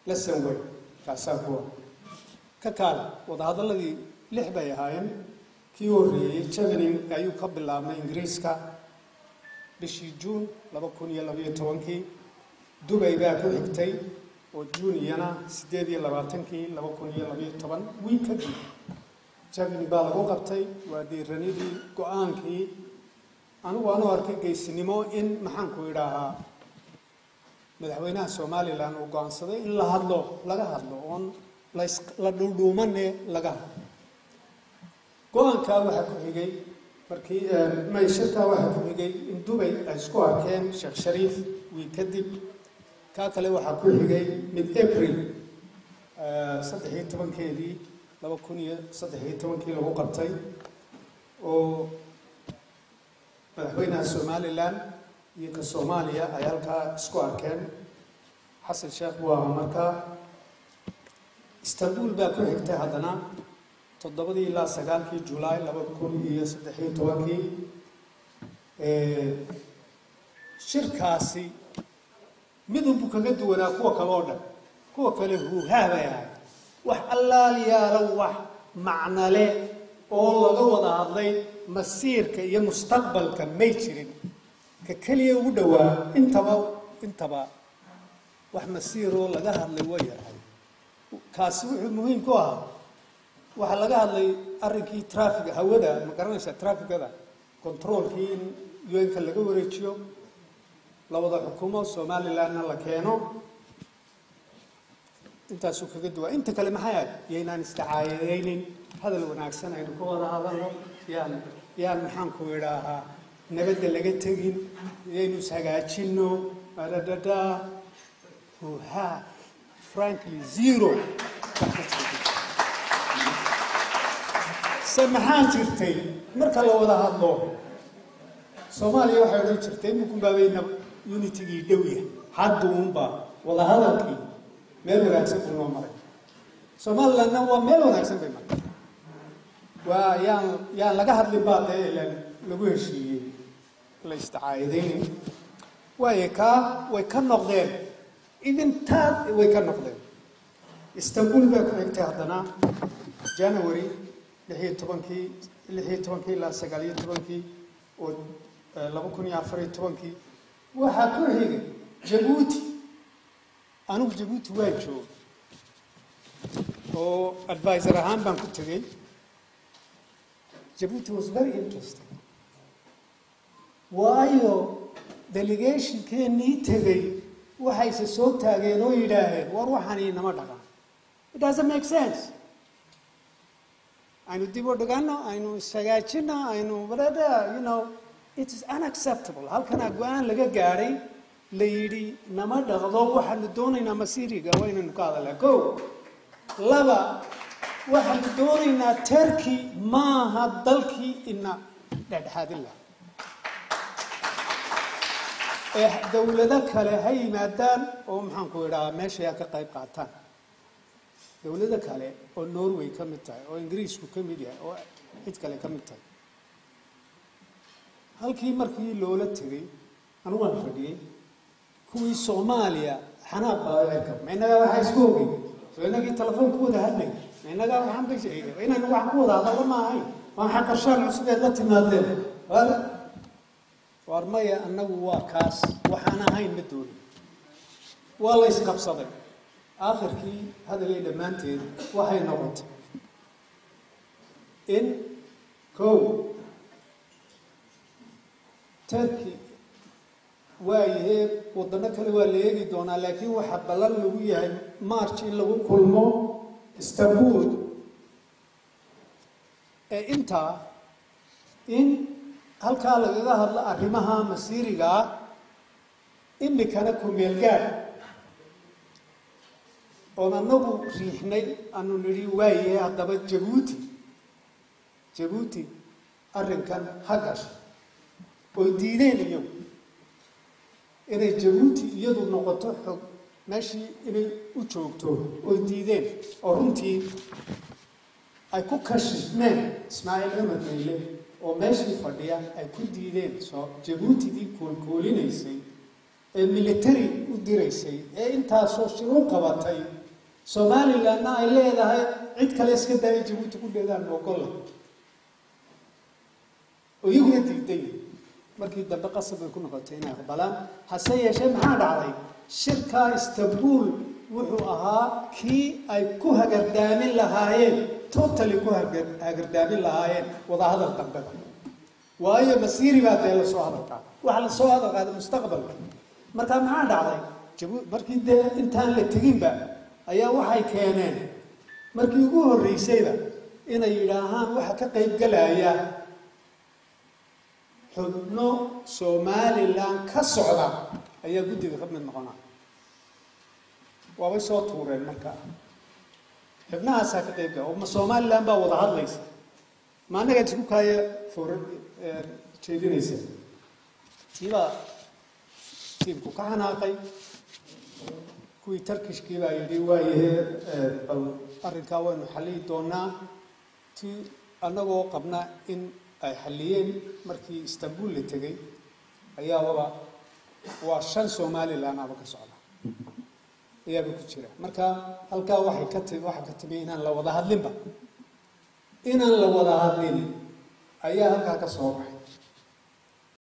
lesson way kaasaa kuwa ka kaale wadahadalladii lix bay ahaayeen kii horreeyey javening ayuu ka bilaabmay ingiriiska bishii juun laba kun iyo labaiyo tobankii dubay baa ku xigtay oo juun iyana siddeed iyo labaatankii laba kun iyo labaiyo toban wiil kadib javening baa lagu qabtay waa diiranidii go-aankii anigu aanu arkay geesinimo in maxaanku idhaahaa madaxweynaha somalilan uu go-aansaday in la hadlo laga hadlo oon la dhuudhuumane laga hadlo go-aankaa waxaa ku xigay markii mayshirkaa waxaa ku xigay in dubay ay isku arkeen sheekh shariif wiil kadib kaa kale waxaa ku xigay mid april saddex iyo tobankeedii laba kun iyo saddex iyo tobankii lagu qabtay oo madaxweynaha somalilan iyo ka soomaaliya ay halkaa isku arkeen xasan sheekh buu ahaa markaa istanbul baa ku xigtay haddana toddobadii ilaa sagaalkii julaay laba kun iyo saddex iyo tobankii shirkaasi midunbu kaga duwanaa kuwa kale oo dhan kuwa kale huuhaa bay ahayd wax allaaliyaalo wax macnale oo laga wada hadlay masiirka iyo mustaqbalka may jirin ka keliya ugu dhowaa intaba intaba wax masiiroo laga hadlay way yahay kaasi wuxuu muhiim ku ahaa waxaa laga hadlay arrinkii trafiga hawada ma garanaysaa trafikada controolkii in un-ka laga wareejiyo la wada xukumo somalilandna la keeno intaasuu kaga duwaa inta kale maxay ahay yaynaan istacaayadaynin hadal wanaagsan aynu ka wada hadalno yaan yaan maxaanku idhaahaa nabadda laga tegin yaynu ishagaajino adadada huha frankly zero se maxaa jirtay marka la wada hadlo soomaaliya waxay odhan jirtay imukunbaabayna unitigii dhowya hadda uunba wada hadalkii meel wanaagsan buu noo maray somalilandna waa meel wanaagsan bay maray waa yaan yaan laga hadlin baa dee ilan lagu heshiiyey la isticaayadaynin waayo kaa way ka noqdeen idintaad way ka noqdeen istanbul baa ku xigtay haddana january lix iyo tobankii lix iyo tobankii ilaa sagaal iyo tobankii oo laba kun iyo afar iyo tobankii waxaa ku xigay jabuuti anigu jabuuti waa jooga oo advisor ahaan baan ku tegey jabuuti was very interesting waayo delegationkeennii tegey waxayse soo taageen oo yidhaaheen war waxani nama dhaqan it doesn't make sense aynu dib u dhigano aynu ishagaajino aynu whatever you know it is unacceptable halkanaa go-aan laga gaadhay la yidhi nama dhaqdo waxaanu doonaynaa masiiriga waa inaynu ka hadalnaa ko laba waxaanu doonaynaa turkey maaha dalkii ina dhexdhexaadin laha ee dawlado kale ha yimaadaan oo maxaanku idhahaa meeshay ha ka qayb qaataan dawlado kale oo norway ka mid tahay oo ingiriisku ka mid yahay oo cid kale ka mid tahay halkii markii loola tegey anu waan fadhiyey kuwii soomaaliya xanaaq baa ma innagaa waxaa isku ogey soo inagii telefoon ku wada hadlay ma innagaa waxaan bay inaynu wax ku wada hadallo ma ahayn waa maxaa qarshaan cusubeed la timaadeen waar maya annagu waa kaas waxaan ahayn ma doonin waa la isqabsaday aakhirkii hadalay dhammaanteed waxay noqotay in kow turkey waayahee wadano kale waa la eegi doonaa laakiin waxaa ballan lagu yahay march in lagu kulmo istanbul ee intaa in halkaa lagaga hadlo arrimaha masiirigaa imikana kumeelgaad oon anagu riixnay aanu nidhi waayahe haddaba jabuuti jabuuti arrinkan ha gasho oy diideen iyagu inay jabuuti iyadu noqoto xog meeshii inay u joogto oy diideen oo runtii ay ku kashifmeen ismaaciil cumar meyle oo meeshii fadhiya ay ku diideen soo jabuutidii koolkoolinaysay ee military u diraysay ee intaasoo shiru qabatay somalilandna ay leedahay cid kale iska daaya jabuuti ku dheedaan ogolla oo iyaguna diiday markii dambe qasab bay ku noqotay inay aqbalaan hase yeeshee maxaa dhacday shirkaa istanbul wuxuu ahaa kii ay ku hagardaamin lahaayeen totally ku hagardaamin lahaayeen wadahadal dambeba waayo masiiri baa dee lasoo hadalkaa waxa lasoo hadal qaaday mustaqbalka markaa maxaa dhacday jabu markii dee intaan la teginba ayaa waxay keeneen markii ugu horreysayba inay yidhaahaan waxa ka qaybgalaya xubno somalilan ka socda ayaa guddiga ka mid noqonaa waabay soo tuureen markaa xubnahaasaa ka qayb gala ma somalilan baa wada hadlaysa ma annagaad isku kaaya foora jeedinaysa tiibaa tiimku ka xanaaqay kuwii tarkishkii baa yidhi waayahe bal arrinkaa waynu xalliyi doonaa ti annagoo qabna in ay xalliyeen markii istanbul la tegey ayaababa waa shan somalilan aba ka socda ayaaba ku jira marka halkaa waxay ka ti waxaa ka timi inaan la wada hadlinba inaan la wada hadlin ayaa halkaa ka soo baxay